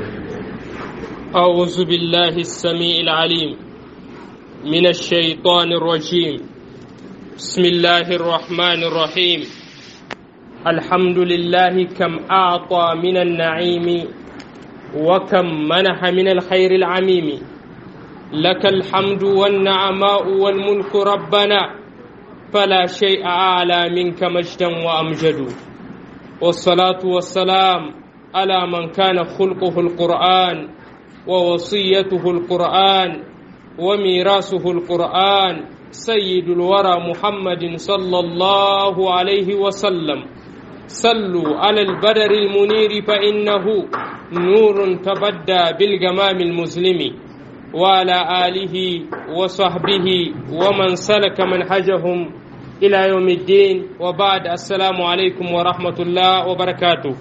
أعوذ بالله السميع العليم من الشيطان الرجيم بسم الله الرحمن الرحيم الحمد لله كم أعطى من النعيم وكم منح من الخير العميم لك الحمد والنعماء والملك ربنا فلا شيء أعلى منك مجدا وأمجد والصلاة والسلام على من كان خلقه القرآن ووصيته القرآن وميراثه القرآن سيد الورى محمد صلى الله عليه وسلم صلوا على البدر المنير فإنه نور تبدى بالجمام المسلم وعلى آله وصحبه ومن سلك منهجهم إلى يوم الدين وبعد السلام عليكم ورحمة الله وبركاته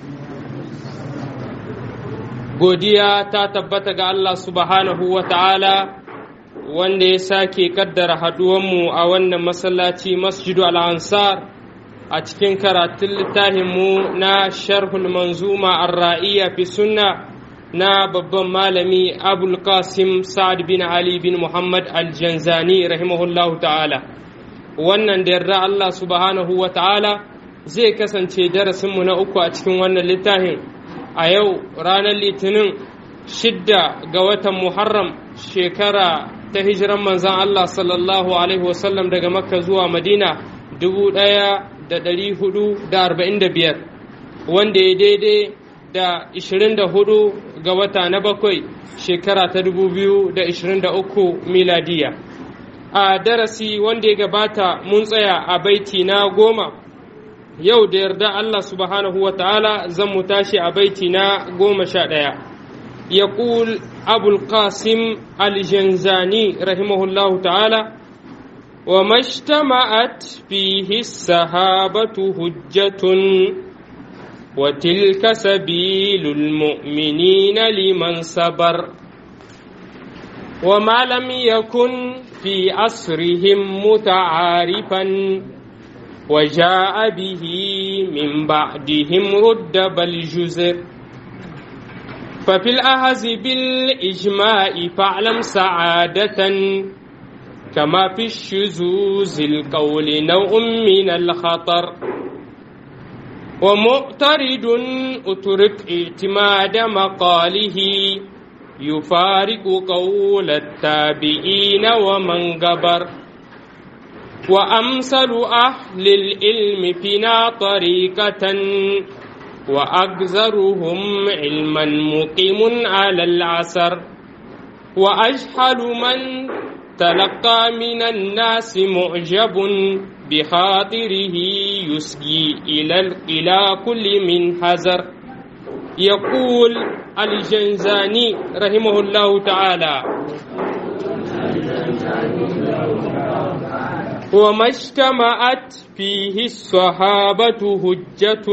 godiya ta tabbata ga Allah subhanahu wa ta'ala wanda ya sake kaddara haduwanmu a wannan masallaci masjidu al'ansar a cikin karatun littafinmu na sharhul manzuma ar-ra'iyya fi sunna na babban malami abul qasim sa'ad bin ali bin muhammad al-janzani rahimahullahu ta'ala wannan da yarda Allah subhanahu wa ta'ala zai kasance darasinmu na uku a cikin wannan littafin a yau ranar litinin shidda ga watan muharram shekara ta hijiran manzan Allah sallallahu alaihi wasallam daga makka zuwa madina dubu ɗaya da ɗari hudu da arba'in da biyar wanda ya daidai da ishirin da hudu ga wata na bakwai shekara ta dubu biyu da ishirin da uku miladiya a darasi wanda ya gabata mun tsaya a baiti na goma yau da yarda Allah subhanahu wa ta'ala zan mu tashi a baiti na goma sha ɗaya ya ƙul abul qasim aljanzani rahimahullahu ta'ala wa mashtama'at fihi sahabatu hujjatun wa tilka sabilul mu'minina liman sabar wa ma lam yakun fi asrihim muta'arifan وجاء به من بعدهم رد بل جزر ففي الأهز بالإجماع فاعلم سعادة كما في الشذوذ القول نوع من الخطر ومعترض أترك اعتماد مقاله يفارق قول التابعين ومن قبر وأمثل أهل العلم فينا طريقة وأكثرهم علما مقيم على العسر وأجهل من تلقى من الناس معجب بخاطره يسجي إلى إلى كل من حذر يقول الجنزاني رحمه الله تعالى وما اجتمعت فيه الصحابة هجة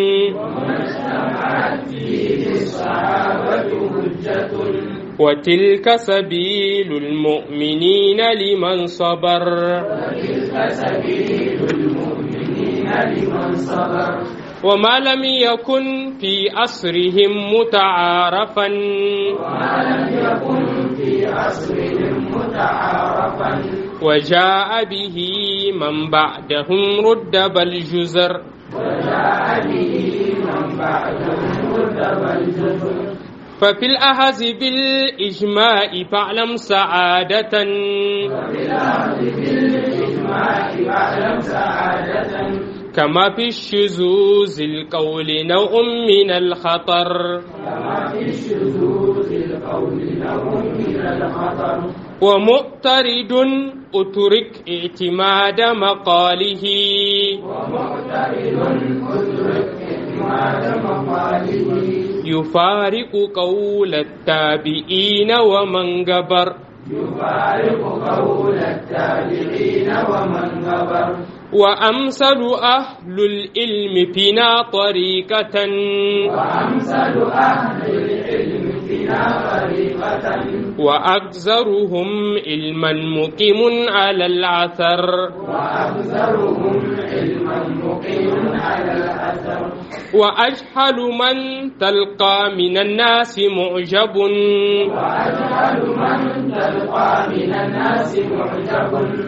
وتلك سبيل المؤمنين لمن صبر وتلك سبيل المؤمنين لمن صبر وما لم يكن في أسرهم متعارفا وما لم يكن في عصرهم متعارفا وجاء به من بعدهم رد بل جزر وجاء به من بعدهم رتب الجزر ففي الأهز بالإجماع فاعلم سعادة وفي الأرض بالإجماع فاعلم سعادة كما في الشذوذ القول نوع من الخطر كما في الشذوذ القول نوع من الخطر ومؤترد أترك اعتماد مقاله ومعترض اترك اعتماد مقاله يفارق قول التابعين ومن قبر يفارق قول التابعين ومن غبر وأمثل أهل العلم فينا طريقة وأمثل أهل العلم فينا طريقة وأكثرهم علما مقيم على العثر وأكثرهم علما مقيم على الأثر وأجهل من تلقى من الناس معجب وأجهل من تلقى من الناس معجب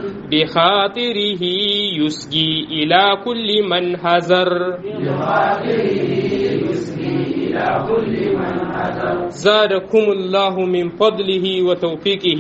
بخاطره يسجي إلى كل من هزر بخاطره يسقي إلى كل من هدر زادكم الله من فضله وتوفيقه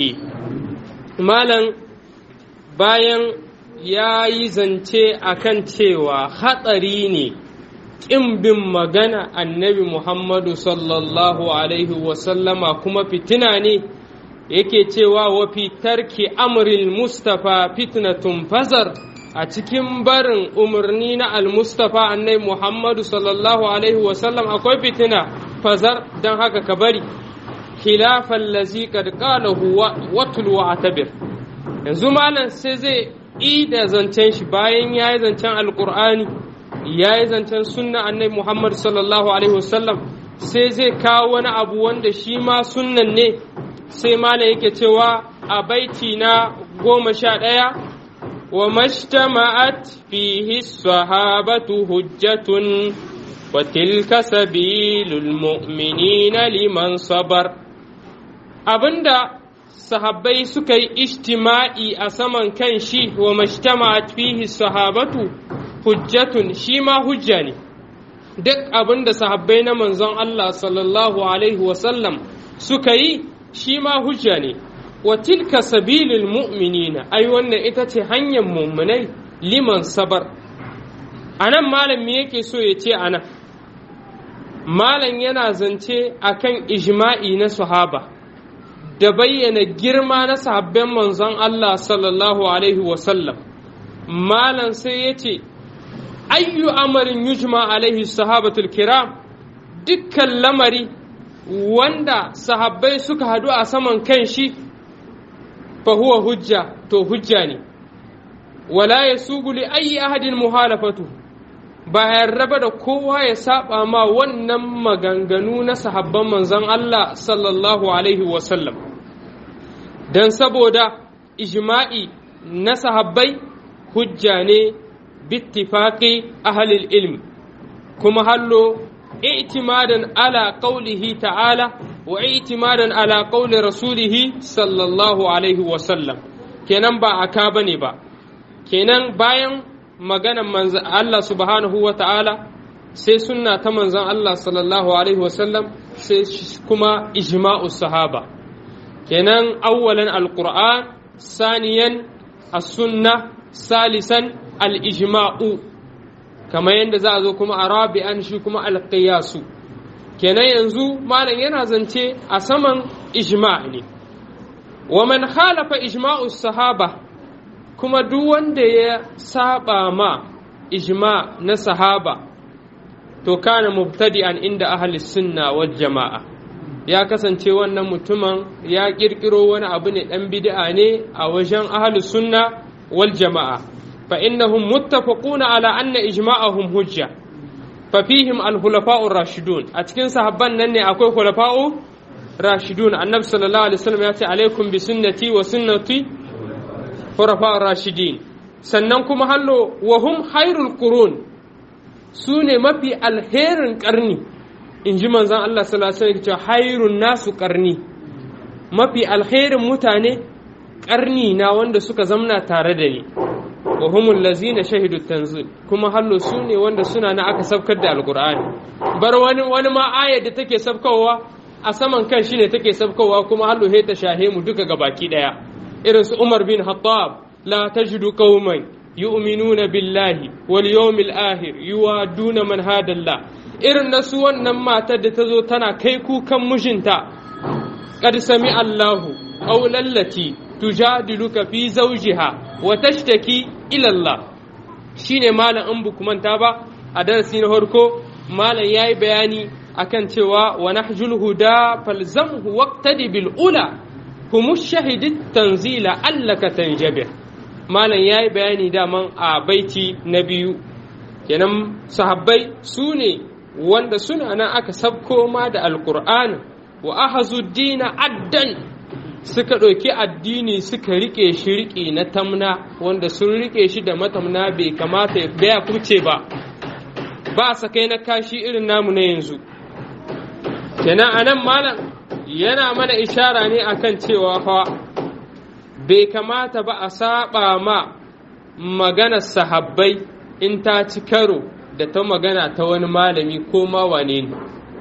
مالا bayan ya yi zance a kan cewa hatsari ne ƙin bin magana annabi Muhammadu sallallahu Alaihi wasallama kuma fitina ne yake cewa wa fitarki amril Mustapha fitnatun fazar a cikin barin umarni na al-Mustapha annabi Muhammadu sallallahu Alaihi wasallam akwai fitina fazar don haka ka bari khilafan lazi kad qalahu watul wa atabir yanzu malam sai zai yi da zancen shi bayan ya yi zancen alkur'ani ya yi zancen sunna annabi muhammad sallallahu alaihi wasallam sai zai kawo wani abu wanda shi ma sunnan ne sai malam yake cewa a baiti na goma sha ɗaya wa mashtama'at fihi sahabatu hujjatun wa tilka sabilul mu'minina liman sabar abinda sahabbai suka yi ishtima'i a saman kan shi wa mashtama'at fihi sahabatu hujjatun shi ma hujja ne duk abin da sahabbai na manzon Allah sallallahu alaihi wasallam suka yi shi ma hujja ne wa tilka sabilil mu'minina ai wannan ita ce hanyar mu'minai liman sabar anan malam me yake so ya ce anan malam yana zance akan ijma'i na sahaba da bayyana girma na sahabban manzon Allah sallallahu Alaihi wasallam malam sai ya ce ayyu amarin yujma alaihi sahabatul kiram dukkan lamari wanda sahabbai suka hadu a saman kan shi fa huwa hujja to hujja ne wala ya li ayi ahadin muhalafatu ba raba da kowa ya saba ma wannan maganganu na sahabban manzon Allah sallallahu alaihi wasallam don saboda ijma'i na sahabbai hujja ne bittifaqi ahlil ilmi kuma hallo i'timadan ala qawlihi ta'ala wa i'timadan ala qawli rasulihi sallallahu alaihi wasallam kenan ba aka bane ba kenan bayan maganan manzan Allah subhanahu wa ta'ala sai sunna ta manzan Allah sallallahu Alaihi wasallam sai kuma ijma'u sahaba kenan awwalan alƙur'an saniyan as-sunna salisan al-ijma'u kamar yadda za a zo kuma a rabi'an shi kuma al-qiyasu kenan yanzu malam yana zance a saman ijma' ne wa man khalafa ijma'u sahaba kuma duk wanda ya saba ma ijma na sahaba to kana mubtadi'an inda ahli sunna wal jama'a ya kasance wannan mutumin ya kirkiro wani abu ne dan bid'a ne a wajen ahli sunna wal jama'a fa innahum muttafaquna ala anna ijma'ahum hujja fa fihim al khulafa'ur rashidun a cikin sahabban nan ne akwai khulafa'u rashidun annabi sallallahu alaihi wasallam ya ce alaikum bi sunnati wa sunnati khulafa'ur rashidin sannan kuma hallo wa hum khairul qurun su ne mafi alherin karni in ji manzon Allah sallallahu alaihi wasallam hairun nasu karni mafi alherin mutane karni na wanda suka zamna tare da ni wa humul lazina shahidu tanzil kuma hallo su ne wanda suna na aka sabkar da alqur'ani bar wani wani ma ayar da take sabkowa a saman kan shi ne take sabkowa kuma hallo he ta shahe mu duka gabaki daya irin su Umar bin Khattab la tajidu qauman yu'minuna billahi wal yawmil akhir yuwaduna man hadallah irin na su wannan matar da ta zo tana kai kukan mijinta qad sami Allahu qawlallati tujadiluka fi zawjiha wa tashtaki ila Allah shine malam in buku manta ba a darasi na farko malam yayi bayani akan cewa wa nahjul huda falzamhu waqtadi bil ula hum shahidit tanzila allaka tanjabir malam yayi bayani daman a baiti na biyu kenan sahabbai su ne wanda suna nan aka sabko ma da alqur'ani wa ahazu dina addan suka ɗauki addini suka riƙe shi riƙe na tamna wanda sun riƙe shi da matamna bai kamata ya kuce ba ba sakai na kashi irin namu na yanzu kenan anan malam yana mana ishara ne akan cewa fa bai kamata ba a saba ma maganar sahabbai in ta ci karo da ta magana ta wani malami ko ma wane ne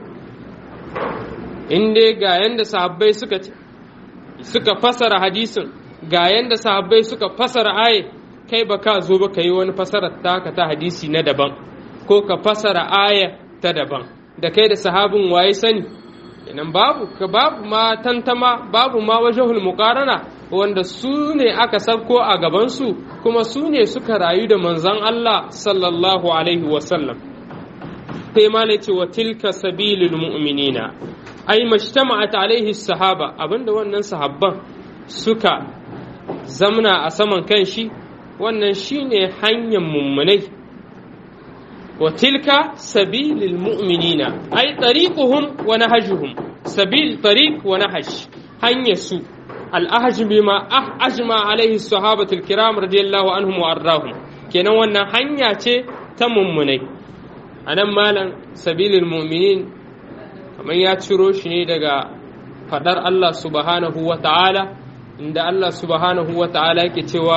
in dai ga yanda sahabbai suka suka fasara hadisin ga yanda sahabbai suka fasara aye kai ba ka zo ba ka yi wani fasarar taka ta hadisi na daban ko ka fasara aya ta daban da kai da sahabin waye sani inan babu ka babu ma tantama babu ma wajahul muqarana wanda su ne aka sabko a gabansu kuma su ne suka rayu da manzon Allah sallallahu alaihi wasallam sai ma ce wa tilka sabilul mu'minina ai majtama'at alaihi sahaba abinda wannan sahabban suka zamna a saman kanshi wannan shine hanyar mummunai wa tilka sabilil mu'minina ai tariquhum wa nahjuhum sabil tariq wa nahj hanyar su al-ahj bima ajma alaihi sahabatul kiram radiyallahu anhum wa arrahum kenan wannan hanya ce ta mummunai anan malam sabilil mu'minin kamar ya ciro shi ne daga fadar Allah subhanahu wa ta'ala inda Allah subhanahu wa ta'ala yake cewa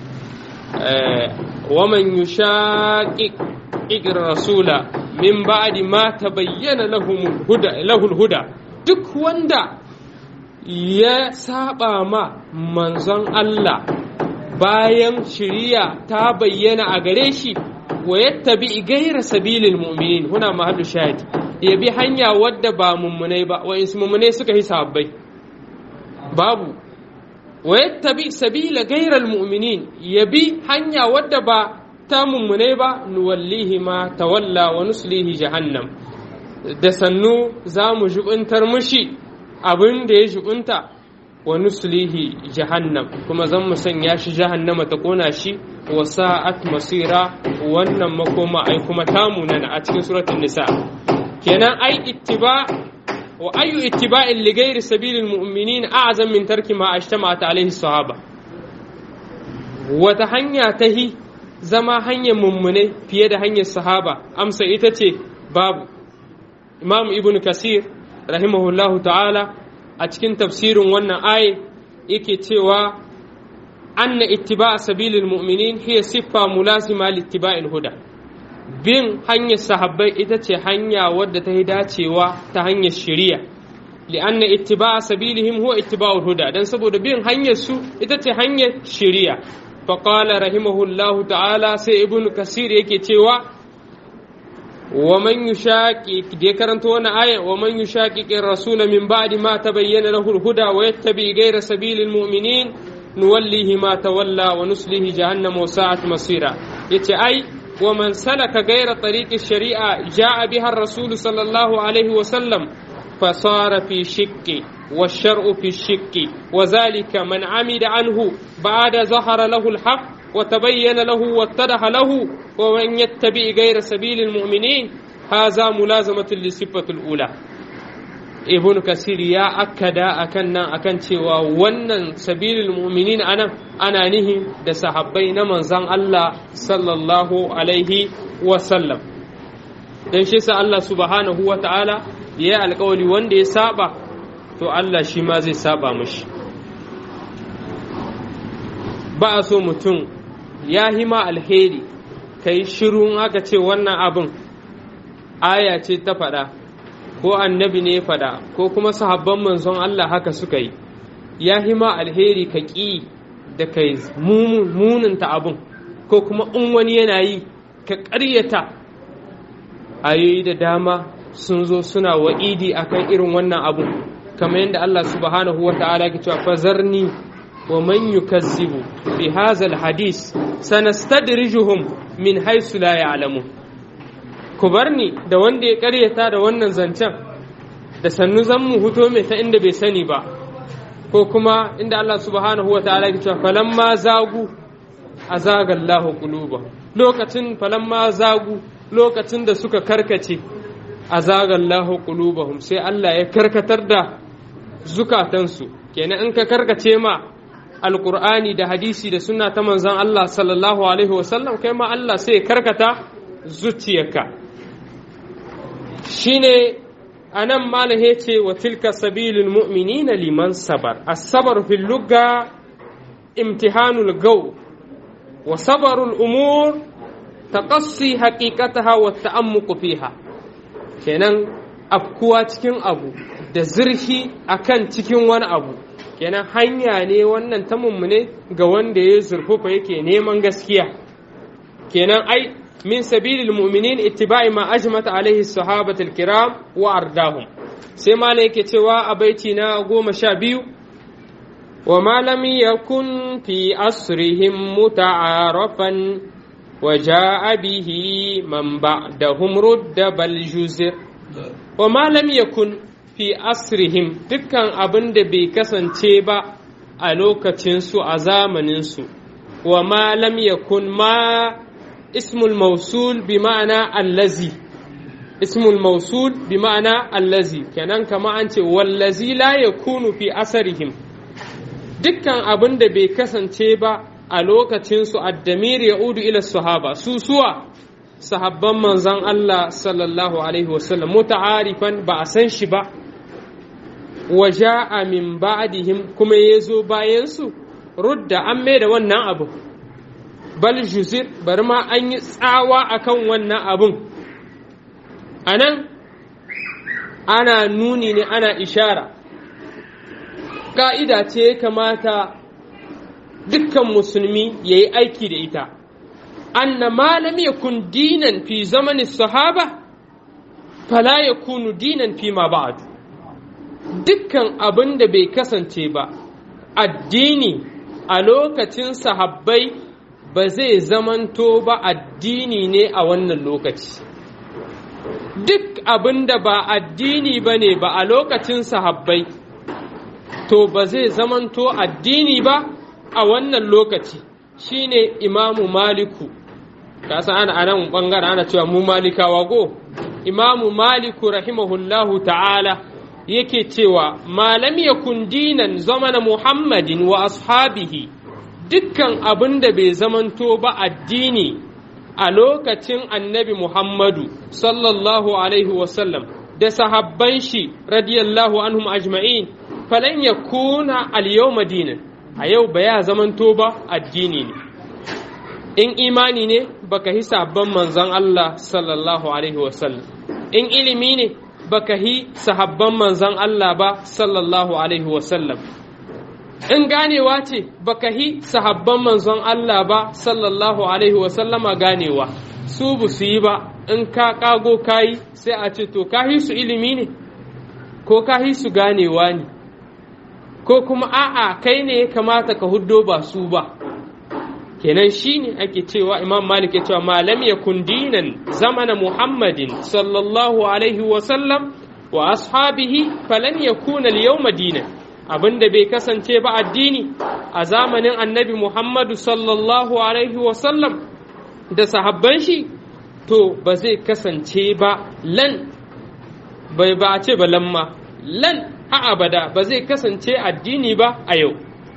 waman yushaqiq rasula min ba'di ma tabayyana lahul huda duk wanda ya saba ma manzon Allah bayan shiriya ta bayyana a gare shi wa yattabi gaira sabilil mu'minin huna mahallu shahid ya bi hanya wadda ba mummunai ba wa mummunai suka yi sabbai babu wa yattabi sabila gairal mu'minin ya bi hanya wadda ba ta mummunai ba nuwallihi ma tawalla wa nuslihi jahannam da sannu za mu jubuntar mushi abin da ya jubunta wa nuslihi jahannam kuma zan mu sanya shi jahannama ta kona shi wa sa'at masira wannan makoma ai kuma tamu nan a cikin suratul nisa kenan ai ittiba wa ayu ittiba'in li ghairi sabilil mu'minin a'zam min tarki ma ajtama'at alaihi sahaba wata hanya ta hi zama hanyar mummune fiye da hanyar sahaba amsa ita ce babu imam ibn kasir rahimahullahu ta'ala a cikin tafsirin wannan aye yake cewa anna ittiba'a sabilil mu'minin hiya siffa mulasima li ittiba'il huda bin hanyar sahabbai ita ce hanya wadda ta yi dacewa ta hanyar shari'a li'anna ittiba'a sabilihim huwa ittiba'ul huda dan saboda bin hanyar su ita ce hanyar shari'a faqala rahimahullahu ta'ala sai ibnu kasir yake cewa wa man yushaqiq da karanta wannan aya wa man yushaqiqir rasul min ba'di ma tabayyana lahu al-huda wa yattabi ghayra sabilil mu'minin nuwallihi ma tawalla wa nuslihi jahannama wa sa'at masira yace ai ومن سلك غير طريق الشريعة جاء بها الرسول صلى الله عليه وسلم فصار في شك والشرع في الشك وذلك من عمد عنه بعد ظهر له الحق وتبين له واتضح له ومن يتبع غير سبيل المؤمنين هذا ملازمة للصفة الأولى ibn kasir ya akkada akan nan akan cewa wannan sabilil mu'minin anan ana nihi da sahabbai na manzon Allah sallallahu alaihi wa sallam dan shi sa Allah subhanahu wa ta'ala ya yi alkawali wanda ya saba to Allah shi ma zai saba mashi ba a so mutum ya hima alheri kai shiru aka ce wannan abin aya ce ta faɗa ko annabi ne faɗa ko kuma sahabban manzon Allah haka suka yi ya hima alheri ka ƙi da kai muninta abin ko kuma in wani yana yi ka ƙaryata ayoyi da dama sun zo suna wa'idi akan irin wannan abu kamar yadda Allah subhanahu wa ta'ala ke cewa fazarni wa man yukazzibu bi hadha hadis sanastadrijuhum min haythu la ya'lamun ku bar ni da wanda ya karyata da wannan zancen da sannu zan mu huto mai ta inda bai sani ba ko kuma inda Allah subhanahu wa ta'ala ya cewa falamma zagu azaga Allahu quluba lokacin falamma zagu lokacin da suka karkace azagallahu qulubahum sai Allah ya karkatar da zukatansu kenan in ka karkace ma alqur'ani da hadisi da sunna ta manzon Allah sallallahu alaihi wasallam kai ma Allah sai ya karkata zuciyarka shine anan malam yace wa tilka sabilul mu'minina liman sabar as-sabr fil lugha imtihanul gaw wa sabarul umur taqassi haqiqataha wa ta'ammuq fiha kenan afkuwa cikin abu da zurfi akan cikin wani abu kenan hanya ne wannan ta mummune ga wanda ya zurfufa yake neman gaskiya kenan ai min sabilil mu'minin ittiba'i ma ajmata alaihi sahabatul kiram wa ardahum sai ma yake cewa a baiti na goma sha biyu wa ma lam yakun fi asrihim muta'arafan wa ja'a bihi man ba'dahum rudda bal juzir wa ma lam yakun fi asrihim dukkan abin da bai kasance ba a lokacinsu a zamaninsu wa ma lam yakun ma ismul mausul bi ma'ana allazi ismul mausul bi ma'ana allazi kenan kama an ce wallazi la yakunu fi asarihim dukkan abin da bai kasance ba a lokacinsu addamir ya'udu ila sahaba su suwa sahabban manzon Allah sallallahu alaihi wasallam muta'arifan ba a san shi ba wa ja'a min ba'dihim kuma yazo bayan su rudda an mai da wannan abu bal juzir bari ma an yi tsawa akan wannan abun anan ana nuni ne ana ishara ka'ida ce ya kamata dukkan musulmi ya yi aiki da ita anna ma lam yakun dinan fi zamanin sahaba fala yakunu dinan fi ma ba'du dukkan abin da bai kasance ba addini a lokacin sahabbai ba zai zamanto ba addini ne a wannan lokaci duk abin da ba addini ba ne ba a lokacin sahabbai to ba zai zamanto addini ba a wannan lokaci shine imamu maliku kasa ana anan bangaren ana cewa mu malikawa go imamu maliku rahimahullahu ta'ala yake cewa malam yakun dinan zamana muhammadin wa ashabihi dukkan abin da bai zamanto ba addini a lokacin annabi muhammadu sallallahu alaihi wasallam da sahabban shi radiyallahu anhum ajma'in falan yakuna al-yawma dinan a yau ba ya zamanto ba addini ne in imani ne baka hi sabon manzon Allah sallallahu alaihi wasallam in ilimi ne baka hi sahabban manzon Allah ba sallallahu alaihi wasallam in ganewa ce baka hi sahabban manzon Allah ba sallallahu alaihi wasallama ganewa su bu su yi ba in ka kago kayi sai a ce to ka hi su ilimi ne ko ka hi su ganewa ne ko kuma a'a kai ne ya kamata ka huddo ba su ba kenan shine ake cewa imam malik ya cewa malam yakun dinan zamana muhammadin sallallahu alaihi wa sallam wa ashabihi falan yakuna al-yawma dinan abinda bai kasance ba addini a zamanin annabi muhammadu sallallahu alaihi wa sallam da sahabban shi to ba zai kasance ba lan bai ba a ce ba lamma lan a abada ba zai kasance addini ba a yau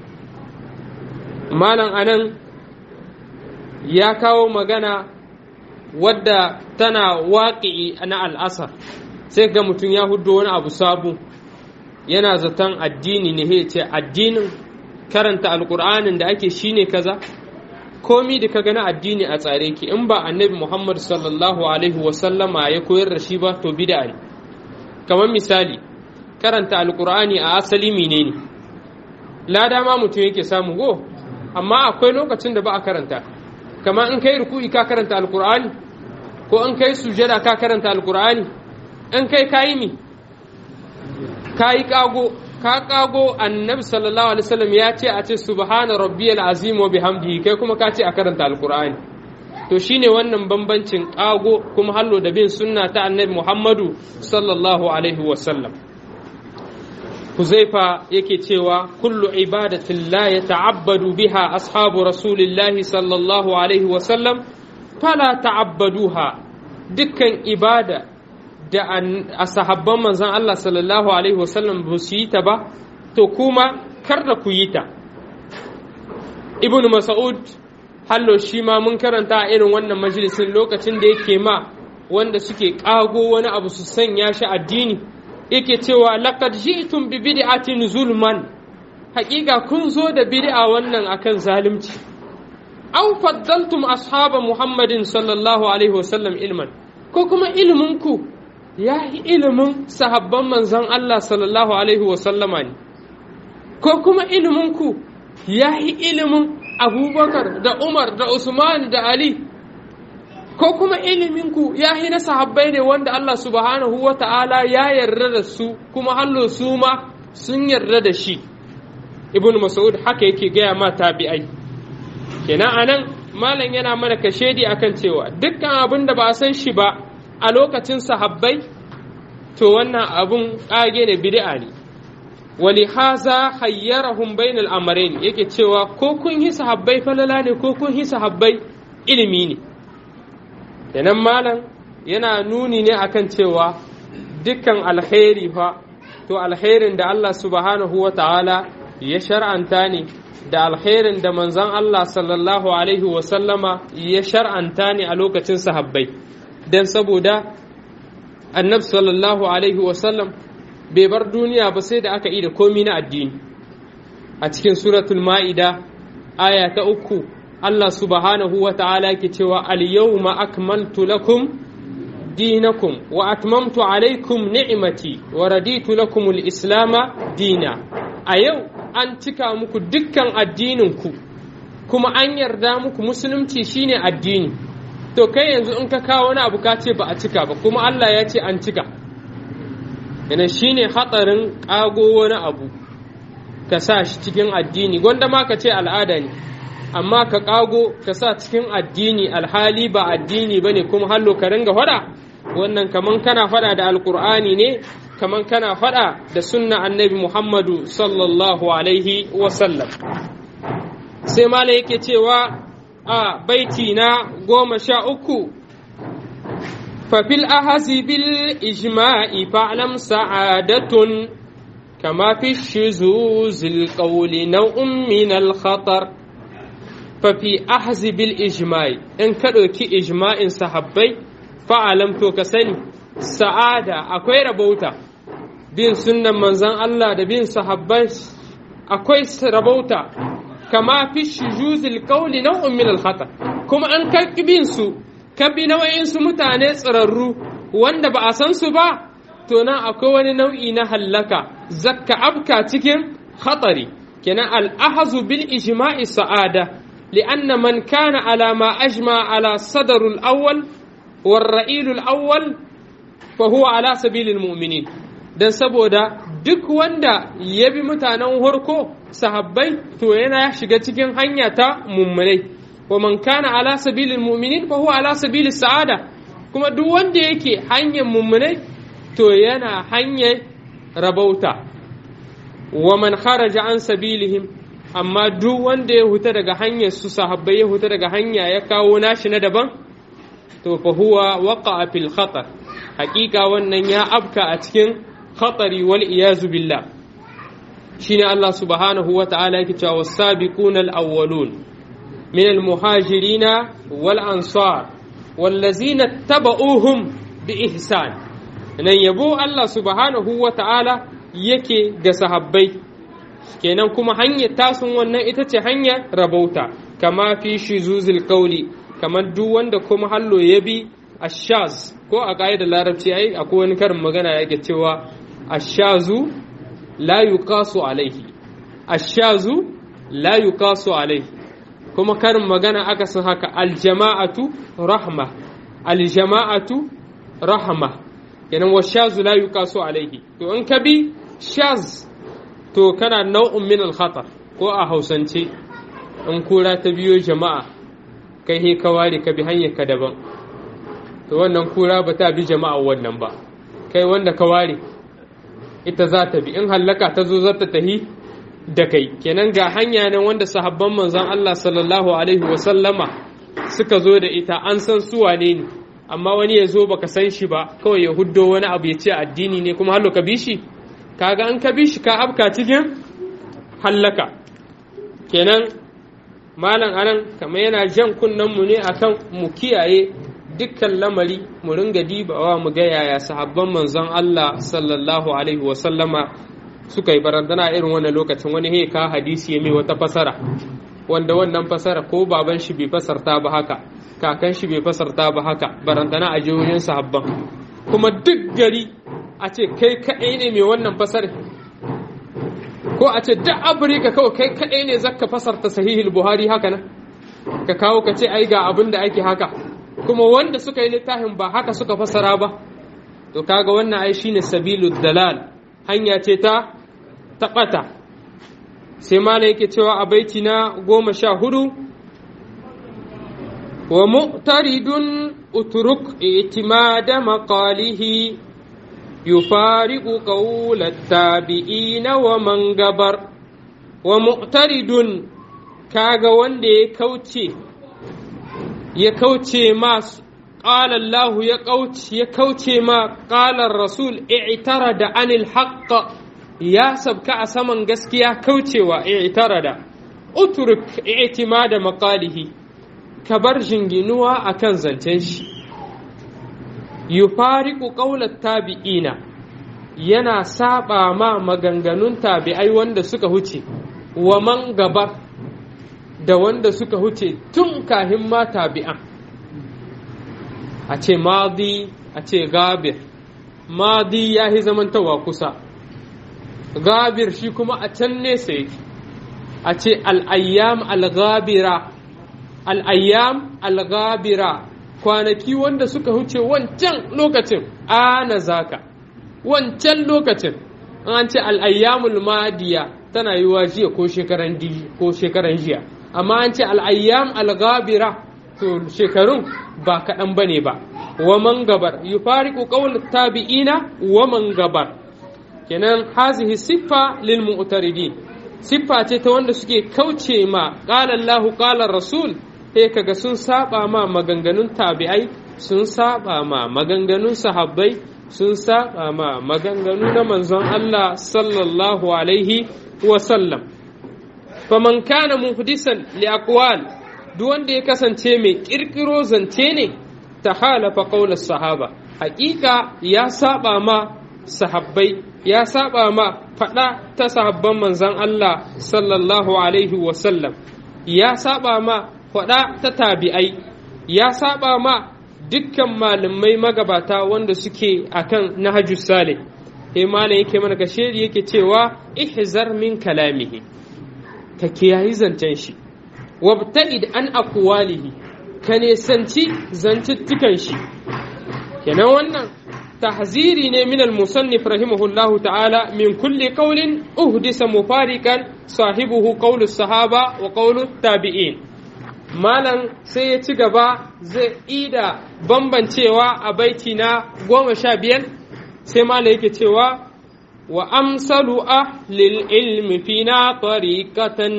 malam anan ya kawo magana wadda tana waƙi na al'asar sai ga mutum ya hudo wani abu sabu yana zaton addini ne ya ce addinin karanta alƙur'anin da ake shine kaza komi da ka gana addini a tsare ki in ba annabi muhammad sallallahu alaihi wasallama ya koyar da shi ba to bida ne kamar misali karanta alƙur'ani a asali menene lada ma mutum yake samu go amma akwai lokacin da ba a karanta kamar in kai ruku'i ka karanta alkur'ani ko in kai sujada ka karanta alkur'ani in kai kayi mi kayi kago ka kago annabi sallallahu alaihi wasallam ya ce a ce subhana rabbiyal azim wa bihamdihi kai kuma ka ce a karanta alkur'ani to shine wannan bambancin kago kuma hallo da bin sunna ta annabi muhammadu sallallahu alaihi wasallam Huzaifa yake cewa kullu ibadatin la ya ta'abbadu biha ashabu rasulillahi sallallahu alaihi wasallam fala ta'abbaduha dukkan ibada da a sahabban manzon Allah sallallahu alaihi wasallam ba su yi ta ba to kuma kar da ku yi ta ibn mas'ud hallo shi ma mun karanta a irin wannan majalisin lokacin da yake ma wanda suke ƙago wani abu su sanya shi addini yake cewa laqad ji'tum bi bid'atin zulman haƙiƙa kun zo da bid'a wannan akan zalunci aw faddaltum ashaba muhammadin sallallahu alaihi wasallam ilman ko kuma ilimin ku ya yi ilimin sahabban manzon Allah sallallahu alaihi wasallama ne ko kuma ilimin ku ya yi ilimin abubakar da umar da usman da ali ko kuma iliminku ya yi na sahabbai ne wanda Allah subhanahu wa ta'ala ya yarda da su kuma hallo su ma sun yarda da shi ibn mas'ud haka yake gaya ma tabi'ai kenan anan malam yana mana kashedi akan cewa dukkan abin da ba a san shi ba a lokacin sahabbai to wannan abun ƙage ne bid'a ne wali haza hayyarahum bainal amrayn yake cewa ko kun yi sahabbai falala ne ko kun yi sahabbai ilimi ne kenan malam yana nuni ne akan cewa dukkan alkhairi fa to alkhairin da Allah subhanahu wa ta'ala ya shar'anta ne da alkhairin da manzon Allah sallallahu alaihi wa sallama ya shar'anta ne a lokacin sahabbai dan saboda annabi sallallahu alaihi wa sallam bai bar duniya ba sai da aka yi da komi na addini a cikin suratul ma'ida aya ta uku Allah subhanahu wa ta'ala ke cewa al-yawma akmaltu lakum dinakum wa atmamtu alaikum ni'mati wa raditu lakum al-islama dina a yau an cika muku dukkan addininku kuma an yarda muku musulunci shine addini to kai yanzu in ka kawo wani abu ka ce ba a cika ba kuma Allah ya ce an cika yana shine hatsarin ƙago wani abu ka sa shi cikin addini gwanda ma ka ce al'ada ne amma ka ƙago ka sa cikin addini alhali ba addini ba ne kuma hallo ka ringa faɗa wannan kaman kana faɗa da alƙur'ani ne kaman kana faɗa da sunna annabi muhammadu sallallahu alaihi wasallam sai mala yake cewa a baiti na goma sha uku ففي الأهز بالإجماع فاعلم سعادة كما في الشذوذ القول نوع من الخطر ففي أهز بالإجماع إن كدوكي إجماع صحابي فاعلم توكسني سعادة أكوي ربوتا بين سنة منزان الله da bin sahabbai akwai rabauta kama fi shujuzil qawli naw'un min al-khatar kuma an karki bin su ka bi nau'insu mutane tsirarru wanda ba a san su ba to nan akwai wani nau'i na hallaka zakka abka cikin khatari kenan al'ahazu bil ijma'i sa'ada li'anna man kana ala ma ajma ala sadarul awwal war ra'ilul awwal fa huwa ala sabilil mu'minin dan saboda duk wanda ya bi mutanen harko sahabbai to yana shiga cikin hanya ta mummunai ومن كان على سبيل المؤمنين فهو على سبيل السعادة كما duk wanda yake hanyar mummunai to yana hanyar rabauta wa man kharaja an sabilihim amma duk wanda ya huta daga hanyar su sahabbai ya huta daga hanya ya kawo nashi na daban to fa huwa waqa'a fil khatar haƙiƙa wannan ya afka a cikin khatari wal iyazu billah shine Allah subhanahu wa ta'ala yake cewa was-sabiquna al-awwalun من المهاجرين والأنصار والذين اتبعوهم بإحسان nan yabo Allah subhanahu wa ta'ala yake ga sahabbai kenan kuma hanyar tasun wannan ita ce hanyar rabauta kama fi shi zuzul kauli kamar duk wanda kuma hallo ya bi ashaz ko a da larabci ai akwai wani karin magana yake cewa ashazu la yuqasu alaihi ashazu la yuqasu alaihi kuma karin magana aka san haka aljama'atu rahma aljama'atu rahma kenan wa shazu la yuqasu alaihi to in ka bi shaz to kana nau'un min al-khatar ko a hausance in kura ta biyo jama'a kai he ka ware ka bi hanyar ka daban to wannan kura ba ta bi jama'a wannan ba kai wanda ka ware ita za ta bi in hallaka ta zo za ta tahi da kai kenan ga hanya nan wanda sahabban manzon Allah sallallahu alaihi wa sallama suka zo da ita an san su wane ne amma wani ya zo baka san shi ba kawai ya huddo wani abu ya ce addini ne kuma hallo ka bi shi kaga an ka bi shi ka afka cikin hallaka kenan malam anan kamar yana jan kunnen mu ne akan mu kiyaye dukkan lamari mu ringa dibawa mu ga yaya sahabban manzon Allah sallallahu alaihi wa sallama suka yi barandana irin wannan lokacin wani he ka hadisi ya mai wata fasara wanda wannan fasara ko baban shi bai fasarta ba haka kakan shi bai fasarta ba haka barandana a jihohin sahabban kuma duk gari a ce kai kaɗai ne mai wannan fasar ko a ce duk afirka kawai kai kaɗai ne zaka fasarta sahihul buhari haka nan ka kawo ka ce ai ga abin da ake haka kuma wanda suka yi littafin ba haka suka fasara ba to kaga wannan ai shine sabilud dalal hanya ce ta taɓata sai mala yake cewa a baiti na goma sha hudu wa mu'taridun uturuk itimada maqalihi yufariqu qawla tabi'ina wa man gabar wa mu'taridun kaga wanda ya kauce ya kauce ma قال الله يا قوت يا كوتي ما قال الرسول اعترض عن الحق يا سبك أسمن قسكيا كوتي واعترض اترك اعتماد مقاله كبر جنجنوا أكن زنتنش يفارق قول التابعين yana saba ma maganganun tabi'ai wanda suka huce wa man gabar da wanda suka huce tun kahin ma tabi'an a ce madi a ce gabir madi ya yi zamantawa kusa gabir shi kuma a can nesa yake a ce al'ayyam al-gabira al'ayyam al-gabira kwanaki wanda suka huce wancan lokacin ana zaka wancan lokacin an ce al'ayyamul madiya tana yi wa jiya ko shekaran jiya amma an ce al'ayyam al-gabira to shekarun ba kaɗan ba ne ba wa man gabar yufariqu qawl tabi'ina wa man gabar kenan hazihi siffa lil mu'taridin siffa ce ta wanda suke kauce ma qala Allah qala Rasul sai kaga sun saba ma maganganun tabi'ai sun saba ma maganganun sahabbai sun saba ma maganganu na manzon Allah sallallahu alaihi wa sallam faman kana muhdisan li aqwal duk wanda ya kasance mai kirkiro zance ne ta halafa ƙaunar sahaba hakika ya saba ma sahabbai ya saba ma faɗa ta sahabban manzan Allah sallallahu alaihi wasallam ya saba ma faɗa ta tabi'ai ya saba ma dukkan malamai magabata wanda suke akan nahajus salih sai malam yake mana gasheri yake cewa ihzar min kalamihi ka kiyayi zancen shi wabta'id an aqwalihi ka nesanci zantuttukan shi kenan wannan tahziri ne min al-musannif rahimahullahu ta'ala min kulli qawlin uhdisa mufariqan sahibuhu qawlu sahaba wa qawlu tabi'in malam sai ya ci gaba zai ida bambancewa a baiti na goma sha biyar sai malam yake cewa wa amsalu ahlil ilmi fina tariqatan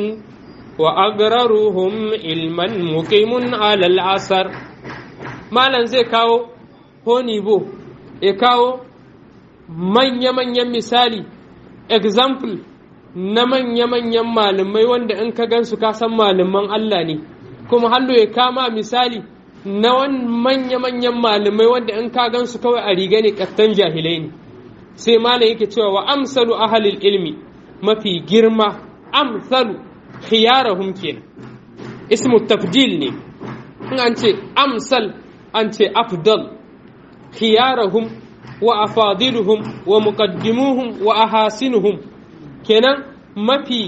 وأقررهم علما مقيم على العصر مالا زي كاو هوني بو يكاو من يمن يم مثالي example na manya-manyan malamai wanda in ka gansu ka san malaman Allah ne kuma hallo ya kama misali na manya-manyan malamai wanda in ka gansu kawai a riga ne kattan jahilai ne sai malam yake cewa wa amsalu ahalil ilmi mafi girma amsalu khiyarahum kenan ismu tafdil ne in an ce amsal an ce afdal khiyarahum wa afadiluhum wa muqaddimuhum wa ahasinuhum kenan mafi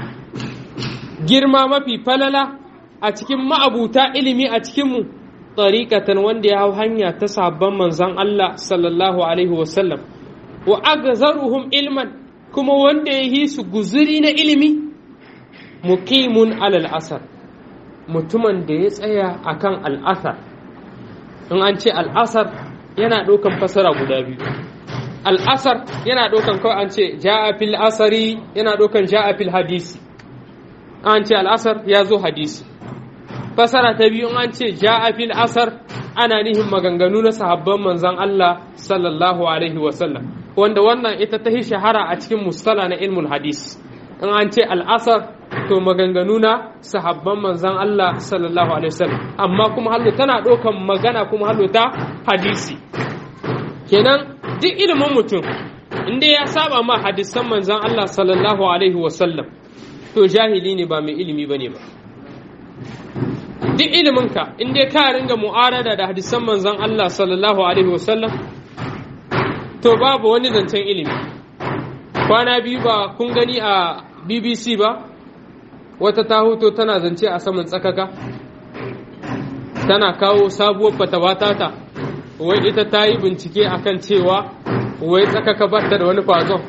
girma mafi falala a cikin ma'abuta ilimi a cikinmu tariƙatan wanda ya hau hanya ta sabon manzon Allah sallallahu alaihi wasallam wa agzaruhum ilman kuma wanda ya yi su guzuri na ilimi muqimun alal asar mutumin da ya tsaya akan al'asar in an ce al'asar yana ɗaukan fasara guda biyu al'asar yana ɗaukan kawai an ce ja'a fil asari yana ɗaukan ja'a fil hadisi an ce al'asar ya zo hadisi fasara ta biyu an ce ja'a fil asar ana nihin maganganu na sahabban manzan Allah sallallahu alaihi wasallam wanda wannan ita ta shahara a cikin mustala na ilmul hadis in an ce al'asar to maganganu na sahabban manzan Allah sallallahu alaihi wasallam amma kuma hallo tana ɗaukan magana kuma hallo ta hadisi kenan duk ilimin mutum inda ya saba ma hadisan manzan Allah sallallahu alaihi wasallam to jahili ne ba mai ilimi bane ba duk iliminka in dai ka ringa mu'arada da hadisan manzon Allah sallallahu alaihi wasallam to babu wani zancen ilimi kwana biyu ba kun gani a BBC ba wata ta hoto tana zance a saman tsakaka tana kawo sabuwar fatawa tata wai ita ta yi bincike akan cewa wai tsakaka ba ta da wani fazon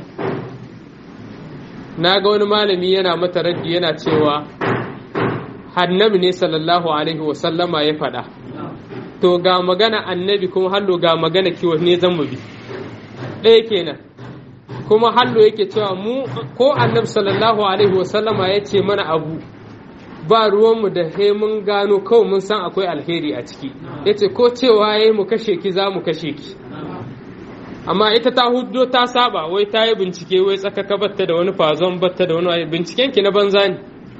na ga wani malami yana mata raddi yana cewa annabi ne sallallahu alaihi wasallama ya faɗa to ga magana annabi kuma hallo ga magana kiwo ne zan mu bi ɗaya kenan kuma hallo yake cewa mu ko annabi sallallahu alaihi wasallama ya ce mana abu ba ruwanmu da he mun gano kawai mun san akwai alheri a ciki ya ce ko cewa ya mu kashe ki za mu kashe ki amma ita ta hudo ta saba wai ta yi bincike wai tsakaka batta da wani fazon batta da wani binciken ki na banza ne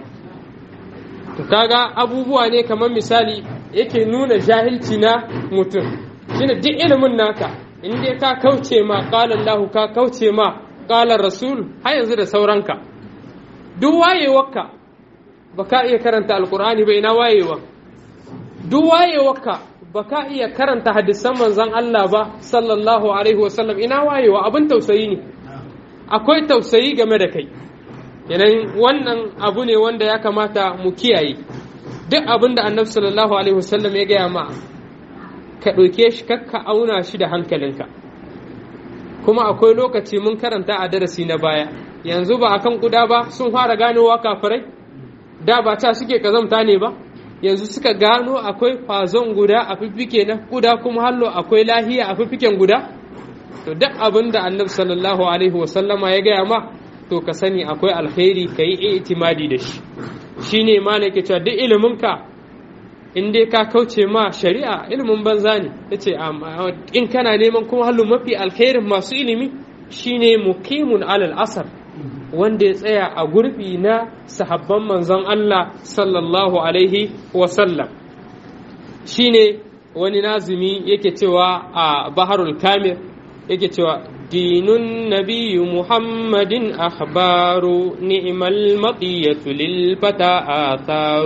to kaga abubuwa ne kamar misali yake nuna jahilci na mutum shine duk ilimin naka in dai ka kauce ma qala Allah ka kauce ma qala Rasul har yanzu da sauranka duk wayewarka baka iya karanta alqur'ani ba ina wayewa duk wayewarka baka iya karanta hadisan manzon Allah ba sallallahu alaihi wasallam ina wayewa abin tausayi ne akwai tausayi game da kai yanayin wannan abu ne wanda ya kamata mu kiyaye duk abin da annabi sallallahu alaihi wasallam ya gaya ma ka ɗauke shi kakka auna shi da hankalinka kuma akwai lokaci mun karanta a darasi na baya yanzu ba akan kuda ba sun fara ganowa kafirai da ba ta suke kazamta ne ba yanzu suka gano akwai fazon guda a fiffike na kuda kuma hallo akwai lahiya a fiffiken guda to duk abin da annabi sallallahu alaihi wasallama ya gaya ma to ka sani akwai alkhairi ka yi itimadi da shi shi ne ma ke cewa duk iliminka in dai ka kauce ma shari'a ilimin banza ne ya ce in kana neman kuma halin mafi alkhairin masu ilimi shine mukimun alal asar wanda ya tsaya a gurbi na sahabban manzon Allah sallallahu alaihi wasallam shine wani nazumi yake cewa a baharul kamir yake cewa دين النبي محمد أخبار نعم المطية للفتى آثار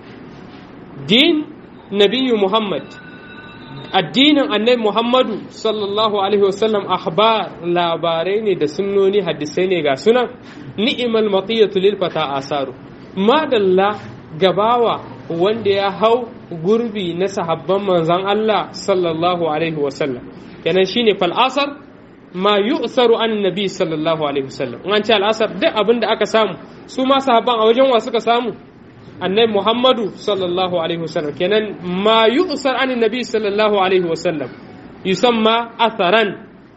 دين نبي محمد الدين النبي محمد صلى الله عليه وسلم أخبار لا بارين دا سنوني حدثيني غا سنة نعم المطية للفتى آثار ما دلا gabawa wanda ya hau gurbi na sahabban manzan Allah sallallahu alaihi wasallam kenan shine fal asar ma yu'saru an nabi sallallahu alaihi wasallam an ce al'asar duk abin da aka samu su ma sahabban a wajen wa suka samu annabi muhammadu sallallahu alaihi wasallam kenan ma yu'sar an nabi sallallahu alaihi wasallam yusamma atharan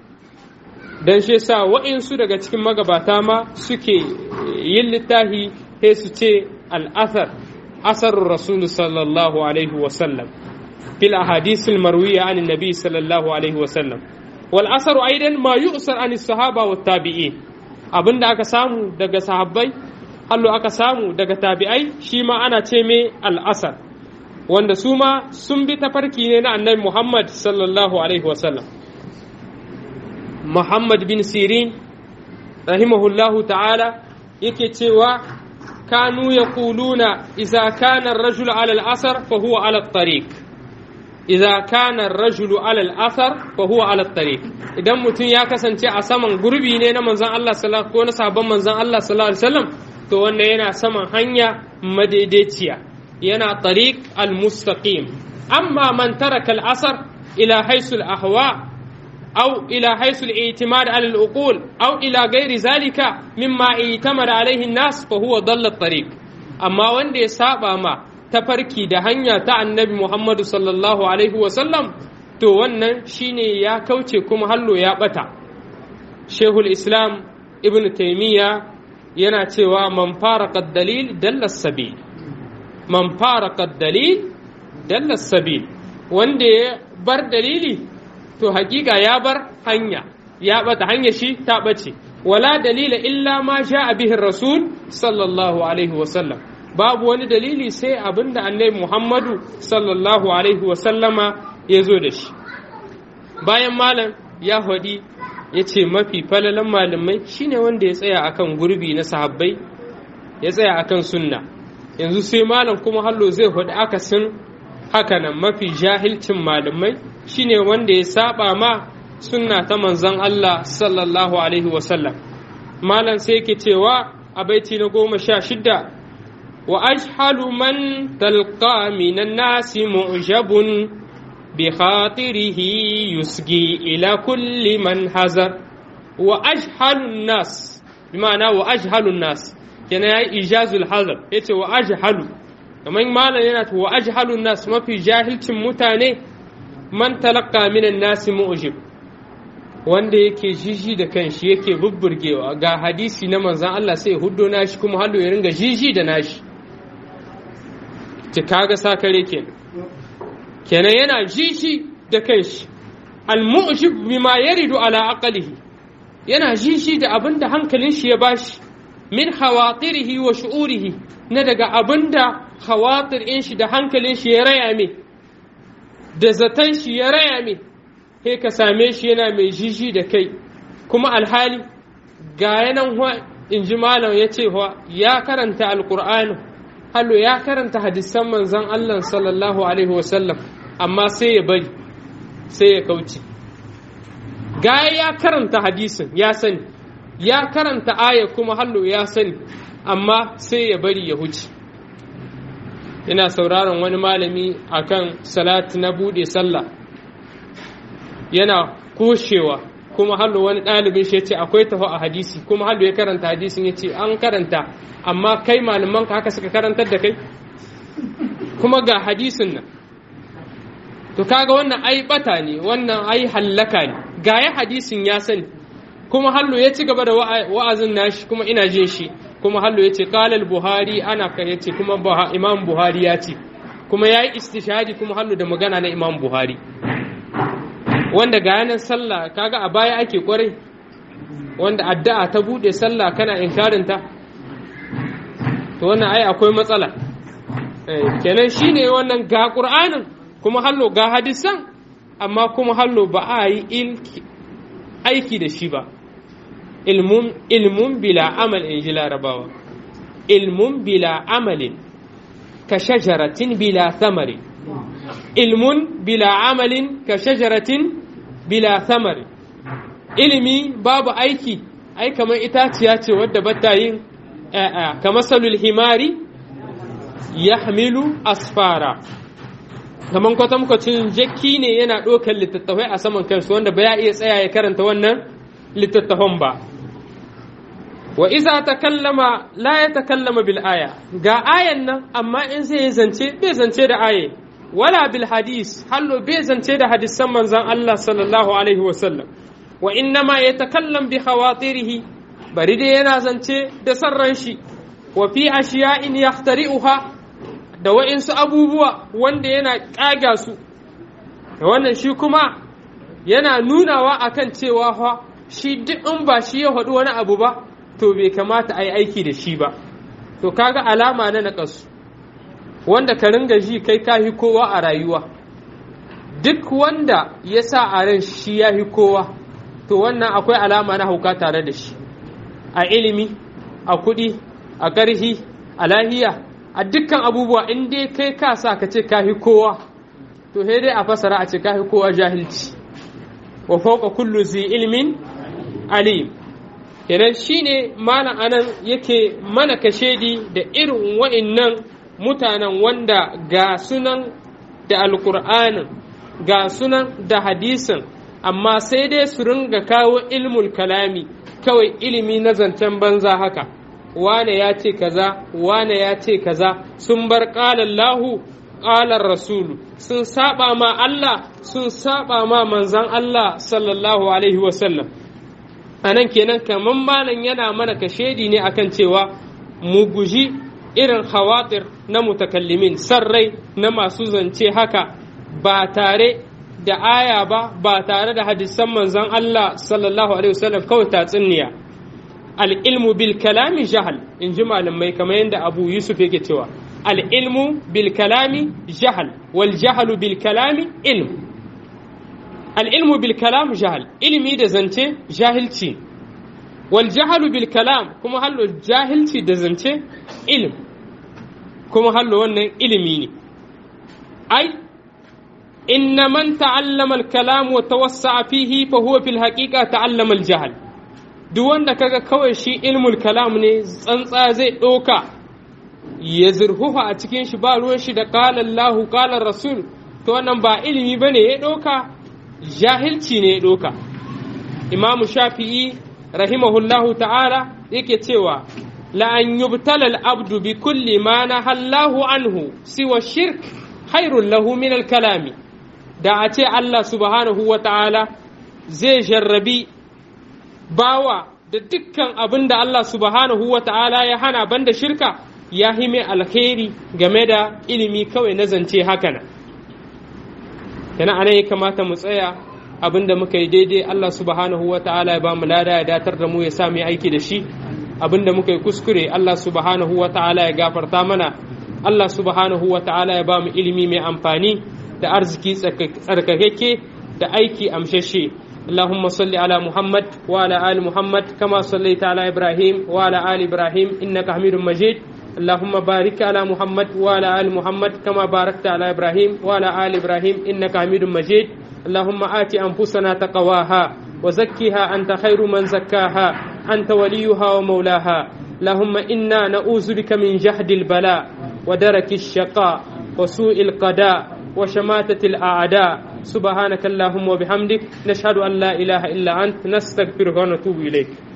dan shi sa wa'insu daga cikin magabata ma suke yin littafi sai su ce al'athar asarur rasul sallallahu alaihi wasallam fil ahadith al marwiya an nabi sallallahu alaihi wasallam wal asaru aidan ma yu'sar an sahaba wa tabi'in abinda aka samu daga sahabbai hallo aka samu daga tabi'ai shi ma ana ce me al asar wanda su ma sun bi tafarki ne na annabi Muhammad sallallahu alaihi wasallam Muhammad bin Sirin rahimahullahu ta'ala yake cewa kanu yaquluna idza kana ar-rajul ala al-asar fa huwa ala at-tariq idza kana ar-rajulu ala al-athar fa huwa ala at-tariq idan mutum ya kasance a saman gurbi ne na manzon Allah sallallahu ko na sabon manzon Allah sallallahu alaihi wasallam to wannan yana saman hanya madaidaiciya yana tariq al-mustaqim amma man taraka al-asar ila haythu al-ahwa أو إلى حيث الاعتماد على العقول أو إلى غير ذلك مما اعتمد عليه الناس فهو ضل الطريق أما وند يسابع ما tafarki da hanya ta annabi Muhammadu sallallahu Alaihi wasallam to wannan shine ya kauce kuma hallo ya bata shehul islam ibn taimiyya yana cewa man fara dalil dalla sabil man fara dalil dalla sabil wanda ya bar dalili to hakika ya bar hanya ya bata hanya shi ta bace wala dalila illa ma a bihin rasul sallallahu alaihi wasallam babu wani dalili sai abinda annabi muhammadu sallallahu alaihi wasallama ya zo da shi bayan malam ya hadi ya ce mafi falalan malamai shine wanda ya tsaya akan gurbi na sahabbai ya tsaya akan sunna yanzu sai malam kuma hallo zai hadi akasin hakanan mafi jahilcin malamai shine wanda ya saba ma sunna ta manzon Allah sallallahu alaihi wasallam malam sai yake cewa a baiti na goma sha shidda wa ajhalu man talqa minan nasi mu'jabun bi khatirihi yusgi ila kulli man hazar wa ajhalu nas bi ma'ana wa ajhalu nas kenan yayi ijazul hazar yace wa ajhalu kamar malam yana wa ajhalu nas mafi jahilcin mutane man talaqqa minan nasi mu'jib wanda yake jiji da kanshi yake bubburgewa ga hadisi na manzan Allah sai huddo nashi kuma hallo ya ringa jiji da nashi ki kaga sakare kenan kenan yana jiji da kanshi al-mu'jib bima yaridu ala aqlihi yana jiji da abinda hankalin shi ya bashi min khawatirihi wa shu'urihi na daga abinda khawatir in shi da hankalin shi ya raya me da zaton shi ya raya me sai ka same shi yana mai jiji da kai kuma alhali ga yanan in ji malam ya ce ya karanta alkur'ani hallo ya karanta hadisan manzan Allah sallallahu alaihi wasallam amma sai ya bari sai ya kauce ga ya karanta hadisin ya sani ya karanta aya kuma hallo ya sani amma sai ya bari ya huce ina sauraron wani malami akan salati na bude sallah yana kushewa kuma hallo wani ɗalibin shi ya ce akwai taho a hadisi kuma hallo ya karanta hadisin ya ce an karanta amma kai malaman ka haka suka karantar da kai kuma ga hadisin nan to kaga wannan ai bata ne wannan ai hallaka ne ga ya hadisin ya sani kuma hallo ya ci gaba da wa'azin nashi kuma ina jin shi kuma hallo ya ce qalal buhari ana ka ya ce kuma imam buhari ya ce kuma ya yi istishadi kuma hallo da magana na imam buhari wanda ga yanar sallah kaga a baya ake kwarai wanda addu'a ta bude sallah kana inkarinta to wannan ai akwai matsala kenan shine wannan ga qur'anin kuma hallo ga hadisan amma kuma hallo ba a yi aiki da shi ba ilmun ilmun bila amal in ji larabawa ilmun bila amalin ka shajaratin bila samari ilmun bila amalin ka shajaratin bila samari ilimi babu aiki ai kamar itaciya ce wadda bata yin ‘ya'ya kamar salul himari ya hamilu asfara kamar kwatankwacin jakki ne yana ɗaukar littattafai a saman kansu wanda ba ya iya tsaya ya karanta wannan littattafan ba wa iza ta kallama la ya ta kallama bil aya ga ayan nan amma in zai zance bai zance da aye wala bil hadis hallo bai zance da hadisan manzan Allah sallallahu alaihi wasallam wa innama ya takallam bi khawatirihi bari dai yana zance da sarran shi wa fi ashiya'in yahtari'uha da wa'insu abubuwa wanda yana ƙaga su da wannan shi kuma yana nunawa akan cewa fa shi duk in ba shi ya faɗi wani abu ba to bai kamata a yi aiki da shi ba to kaga alama na naƙasu wanda ka ringa ji kai kahi kowa a rayuwa duk wanda ya sa a ran shi ya hi kowa to wannan akwai alama na hauka tare da shi a ilimi a kuɗi a ƙarhi a lahiya a dukkan abubuwa in dai kai ka sa ka ce kahi kowa to sai dai a fasara a ce kahi kowa jahilci wa fauka kullu zi ilmin alim kenan shine malam anan yake mana kashedi da irin wa'innan mutanen wanda ga sunan da alkur'anin ga sunan da hadisin amma sai dai su ringa kawo ilmul kalami kawai ilimi na zancen banza haka wane ya ce kaza wane ya ce kaza sun bar ƙalallahu ƙalar rasulu sun saba ma Allah sun saba ma manzan Allah sallallahu alaihi wasallam a nan kenan kamar malam yana mana kashedi ne akan cewa mu guji irin hawatir na mutakallimin sarrai na masu zance haka ba tare da aya ba ba tare da hadisan manzon Allah sallallahu alaihi wasallam kawai tatsuniya al-ilmu bil kalami jahal in ji malamai kamar yadda Abu Yusuf yake cewa al-ilmu bil kalami jahal wal jahalu bil kalami ilm al-ilmu bil kalam jahal ilimi da zance jahilci wal jahalu bil kalam kuma hallo jahilci da zance ilm kuma hallo wannan ilimi ne ai inna man ta'allama al-kalam wa tawassa'a fihi fa huwa fil haqiqa ta'allama al-jahl duk wanda kaga kawai shi ilmul kalam ne tsantsa zai doka ya zurhufa a cikin shi ba ruwan shi da qala Allah qala Rasul to wannan ba ilimi bane ya doka jahilci ne ya doka Imam Shafi'i rahimahullahu ta'ala yake cewa la an yubtala al-abdu bi kulli ma nahallahu anhu siwa shirk khairul lahu min al-kalami da a ce Allah subhanahu wa ta'ala zai jarrabi bawa da dukkan abin da Allah subhanahu wa ta'ala ya hana banda shirka ya hime alkhairi game da ilimi kawai na zance haka nan. Yana ana ya kamata mu tsaya abin da muka yi daidai Allah subhanahu wa ta'ala ya ba mu lada ya datar da mu ya sa mu aiki da shi abin da muka yi kuskure Allah subhanahu wa ta'ala ya gafarta mana Allah subhanahu wa ta'ala ya ba mu ilimi mai amfani da arziki tsarkakeke da aiki amshashe اللهم صل على محمد وعلى آل محمد كما صليت على إبراهيم وعلى آل إبراهيم إنك حميد مجيد اللهم بارك على محمد وعلى آل محمد كما باركت على إبراهيم وعلى آل إبراهيم إنك حميد مجيد اللهم آت أنفسنا تقواها وزكها أنت خير من زكاها أنت وليها ومولاها اللهم إنا نعوذ بك من جهد البلاء ودرك الشقاء وسوء القضاء وشماتة الأعداء سبحانك اللهم وبحمدك نشهد أن لا إله إلا أنت نستغفرك ونتوب إليك